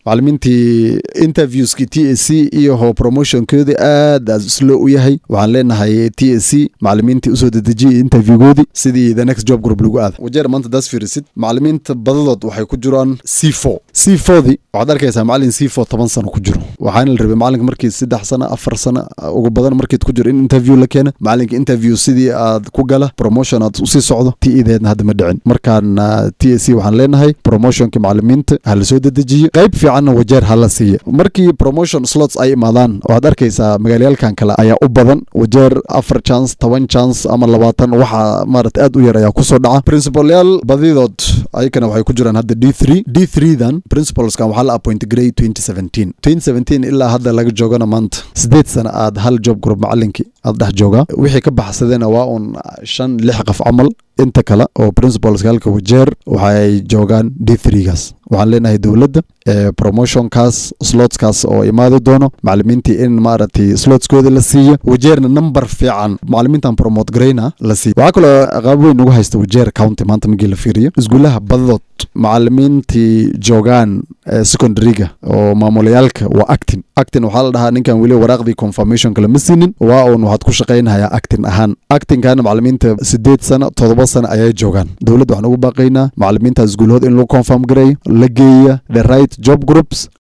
macalimiintii interviewskii t a c iyo ho promotionkoodii aad aad slow u yahay waxaan leenahay t a c macalimiintii usoo dedejiyay interviewgoodii sidii the next job group lagu aada wajeer maanta daas fiirisid macalimiinta badadood waxay ku jiraan c four c fourdii waxaad arkaysaa macalin c four toban sano ku jiro waxaana la rabay macalinka markii saddex sano afar sano ugu badan markiid ku jiro in interview la keena macalinka interview sidii aad ku gala promotion aad usii socdo t ideedna hadda ma dhicin markaan t a c waxaan leenahay promotionka macalimiinta ha la soo dedejiyo qayb fiicanna wajeer ha la siiya markii promotion slots ay imaadaan waxaad arkaysaa magaalayaalkan kale ayaa u badan wajeer afar chance toban chance ama labaatan waxa maarata aad u yar ayaa kusoo dhaca principalyaal badidood ayakana waxay ku jiraan hadda d three d three dan principalskan waxaa la appoint grade twenty seventeen twenty seventeen ilaa hadda laga joogana maanta sideed sana aad hal job group macalinkii aad dhex joogaa wixii ka baxsadena waa un shan lix qof camal inta kale oo principalska halka wajeer waxay joogaan d threegaas waxaan leenahay dowladda promotionkaas slotskaas oo imaadi doono macalimiintii in maaragtay slotskooda la siiyo wajeerna number fiican macalimiintan promote garayna la siiyo waxaa kaloo qaab weyn ugu haysta wajeer county maanta markii la fiiriyo iskuulaha badadood macalimiintii joogaan secondaryga oo maamulayaalka waa actin actin waxaa la dhahaa ninkan weli waraaqdii confirmationka lama siinin waa uun waxaad ku shaqaynayaa actin ahaan actinkana macalimiinta sideed sano todoba sano ayay joogaan dowladda waxaan ugu baaqaynaa macalimiinta iskuulhood in lagu confirm gareeyo la geeya the right job groups